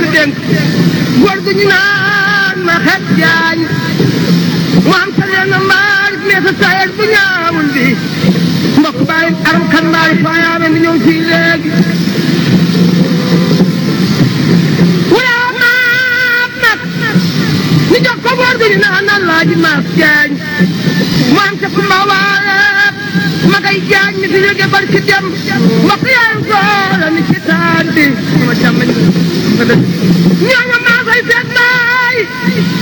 dénk góor gu ñu naan ma xet jaañ mu am sa leen mbaar mais sa tayet bu ñaawul bi mbokk bàyyi aram kan mbaari faayaame mi ñëw fii léegi wala maap nag ñu jox ko góor gu ñu naan Alaaji Maas Jaañ mu am sa kumba waale ma ngay jaañ mi fi jóge barki dem mbokk yaayu góor mi ci taan bi ma jàmm nga dëgg ñooñu maa koy seet baay